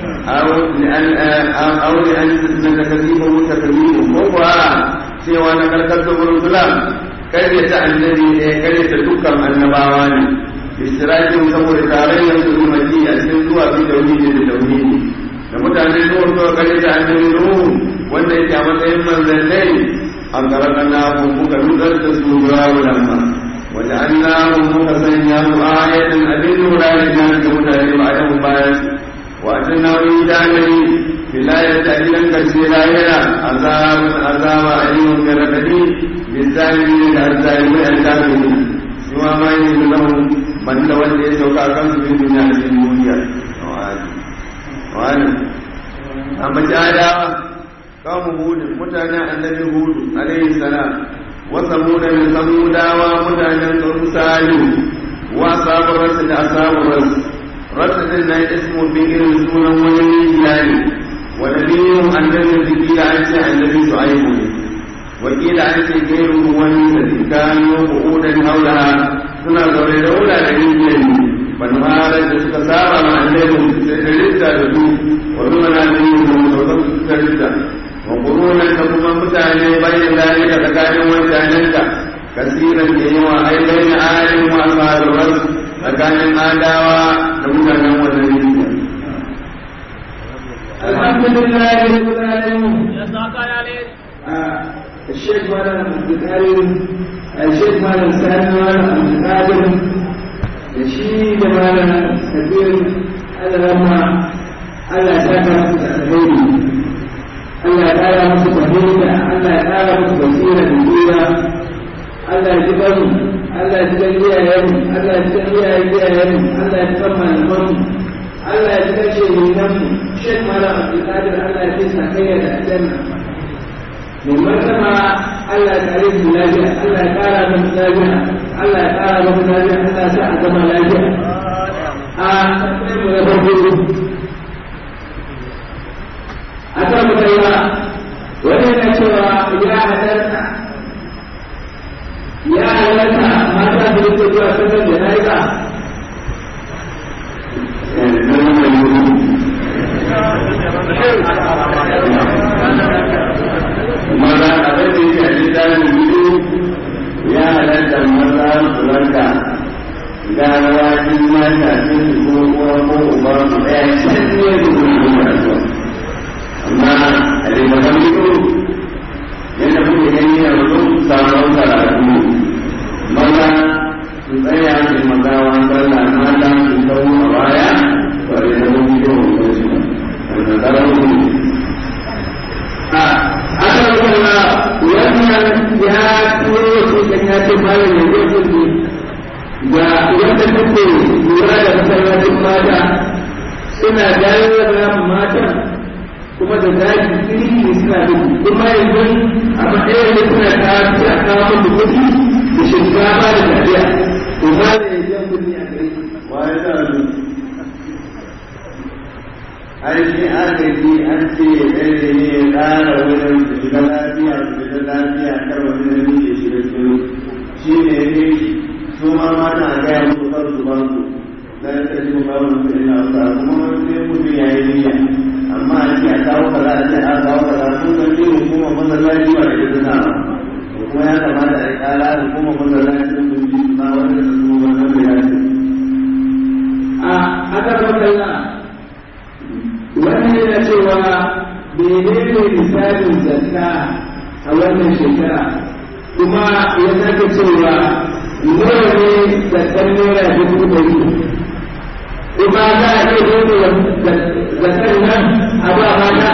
aw li an na takzibu takzibu ko kuwa cewa na karkar da gurin kare ta annabi ne kare ta dukkan annabawa ne istirakin saboda tarayyar su umarci a cikin zuwa fi tauhidi da tauhidi da mutane zuwa zuwa kare ta annabi nuhu wanda yake a matsayin manzannai an karanta na muka nutsar da su zuwa wulanma wanda an na muka sanya su ayatan abin lura da jan da mutane ba a yan bayan wato na wani danari filayar da idan karshe lahira azabun azaba a yi wani radadi بالظالمين الظالمين الكافرين سوى ما يجب لهم من تولي سوكا كم في الدنيا في الدنيا وعلم أما جاء قوم هود متانا النبي هود عليه السلام وثمود من ثمود ومتانا قوم سالم وأصحاب الرسل أصحاب الرسل رسل لا اسم بئر سونا ونبي ونبيهم النبي ذكي عن النبي شعيب وقيل عن غيره والذي كانوا قعودا حولها suna zaune da wuraren yin banwarar da suka saba ma annabi da rinta da su wa zuma na da yin da sauran su suka rinta wa kurunan da kuma mutane bayan dalika tsakanin wancanen ka kasiran da yawa ai bayan ayin wa alfaruwar tsakanin adawa da mutanen wannan rinta alhamdulillah rabbil alamin الشيخ مالا عبد الكريم الشيخ مالا سالم مالا عبد القادر الشيخ مالا كبير على لما على سكر الخير Allah ya ƙara musu fahimta, Allah ya ƙara musu basira da tsira, Allah ya ji bari, Allah ya ji gan iyayenmu, Allah ya ji gan iyayen iyayenmu, Allah ya ji kan malamanmu, Allah ya ji kashe ne nan Sheikh Malam Abdulkadir Allah ya ce sakayya da aljanna mai martaba Allah ya kare su lafiya Allah ya kara musu lafiya Allah ya kara musu lafiya Allah ya sa a zama lafiya a sai mu na farko a kan mutaiwa wani yana cewa ya halarta ya halarta mata da yake zuwa sallar jana'iza maza abin da yake a littafin biyu ya halatta maza su ranka ganawa in ma shafi su ko uwa ko uba su ɗaya can ne da kuma kuma rasuwa amma a littafin biyu yadda kuke gani yanzu sabon karatu maza su tsaya su magawa sallah mata su kawo a baya ba da zama biyu ko su ba wanda karatu aka kuma wannan ya turo su kan ya ce malam ya zai kuɗi ga yadda take lura da masallacin mata suna dawo da mata kuma da zaki iri suna da kuma yanzu a matsayin da suna kawo a kawo musu kuɗi da shinkafa da tafiya to ba da ya jan kuɗi a gare waye za su ai shi agaji an ce ɗaya ne ya ƙara wurin su shiga lafiya su shiga lafiya kar wani da muke shiga cikin shi ne ne su ma mata a gaya musu kar su ba su da ya ce su ba su ina sa kuma wani sai mutum ya yi niyya amma a ce a kawo kaza a ce a kawo kaza sun san ce hukumar masallaci ba da ita na kuma ya kamata a yi ƙara hukumar masallaci sun ji ma wanda su wannan da ya ce a aka makalla wannan yana cewa menene misalin zakka a wannan shekara kuma ya sake cewa nawa ne zakkan naira dubu ɗari kuma za a iya zo zakkan nan a ba mata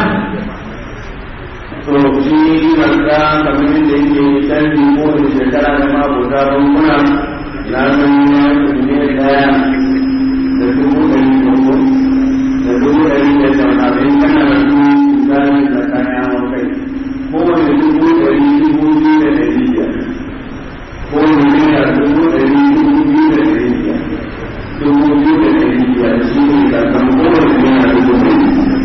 to shi zarga kamar yadda yake canji ko da shekara da mabota bankuna na san ya ne daya da dubu ɗari uku da dubu ɗari da tamanin kana da su misali da kaya wa kai kowane dubu ɗari dubu biyu da ɗari biyar kowane naira dubu ɗari dubu biyu da ɗari biyar dubu biyu da ɗari biyar shi ne zargan kowane naira dubu ɗari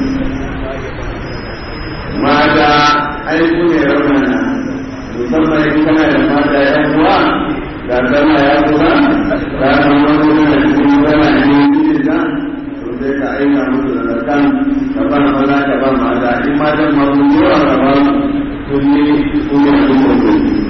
mata ai su ne raunana musamman in kana da mata ya kuwa ga sama ya kuwa ga sama wani na cikin zama ne cikin da to sai ka aika musu da zakan ka ba maza ka ba mata in matan ma sun yawa ka ba su ne su ne a duk wani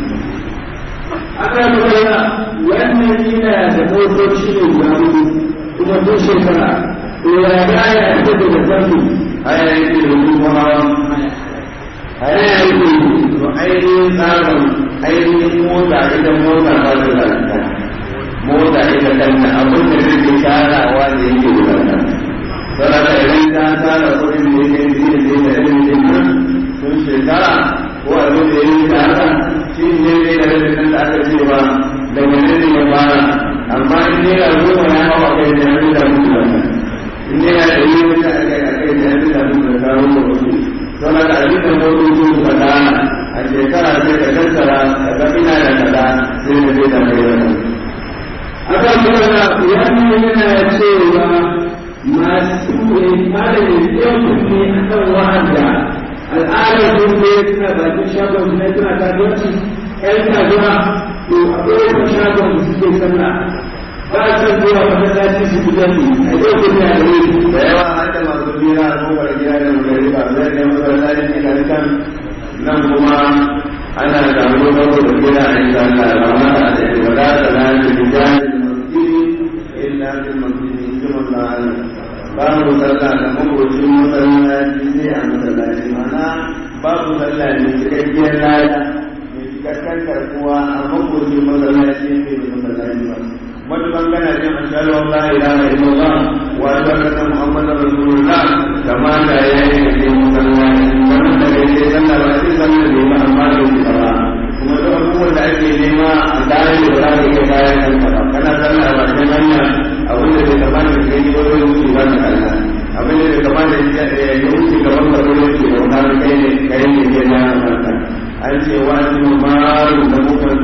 aka makalla wannan yana da motoci ne guda hudu kuma duk shekara to ya ga ya fito da zakkan haya yake da kuma hawa haya yake to ainihin tsarin ainihin mota ita mota ba ta lalata mota ita kanta abin da take tarawa da yake wadata saboda idan ta tara kuɗin da yake yi da yake da irin nan sun shekara ko abin da yake tara shi ne ne da rabin da aka ce ba daga nan ne ya fara amma in ne ya zo ya hawa kai da yanzu da mutu wannan in ne ya da yi wani a kai a kai da yanzu da mutu da kawo da wasu don haka abin da motoci suka dana a shekara sai ka tattara ka ga ina da kaza sai ka zai da mai wannan aka kuma wannan yana cewa masu malamin yan kunne a kan wa'anda al'adar sun ne suna bakin shagon su ne suna kasuwanci yan kasuwa to a kowace shagon su suke sallah ba a san zuwa masallaci su fi jami a yau kuma ya gare su da yawa an da masu bira a kowar gida da mutane ba zai ne masallaci ne kan kan nan kuma ana samu saboda gida a yi sallah ba ma a da ya wada da lafi da jami'in masjidi illa bil masjidi kuma sa'ala babu sallah da makocin masallaci sai a masallaci mana babu sallah ne cikakkiyar lada mai cikakken karkuwa a makocin masallaci ne da masallaci ba matukan kana jin ashhadu an la ilaha illallah wa ashhadu anna muhammadar rasulullah kama da yayi da ke masallaci wannan da yake sallah ba sai sallah da ba amma da shi ba kuma duk abubuwan da ake nema a dare da za ka iya bayan kanka ba kana sallah ba sai hanya abin da bai kamata ka yi wani wuce ba ka kalla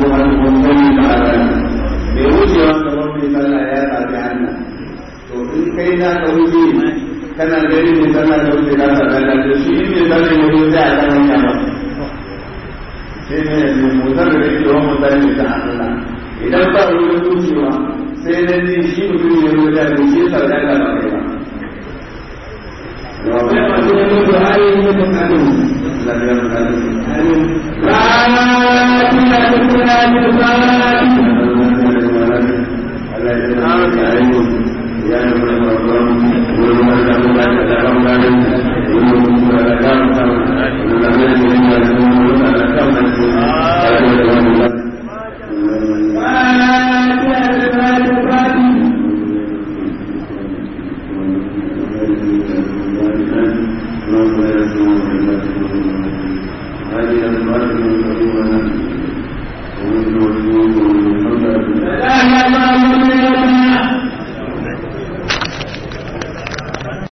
ko an kuma da ala bai wucewa kamar mai sallah ya tafi Allah to in kai na ka wuce kana gani mai sallah ka wuce ka sa Allah to shi in mai sallah ya wuce a kan hanya ba sai ne mai motar da yake wa motar ne ta Allah idan ba wurin wucewa sai na ji shi mutum ya wuce da shi sallah ka ba kai ba لا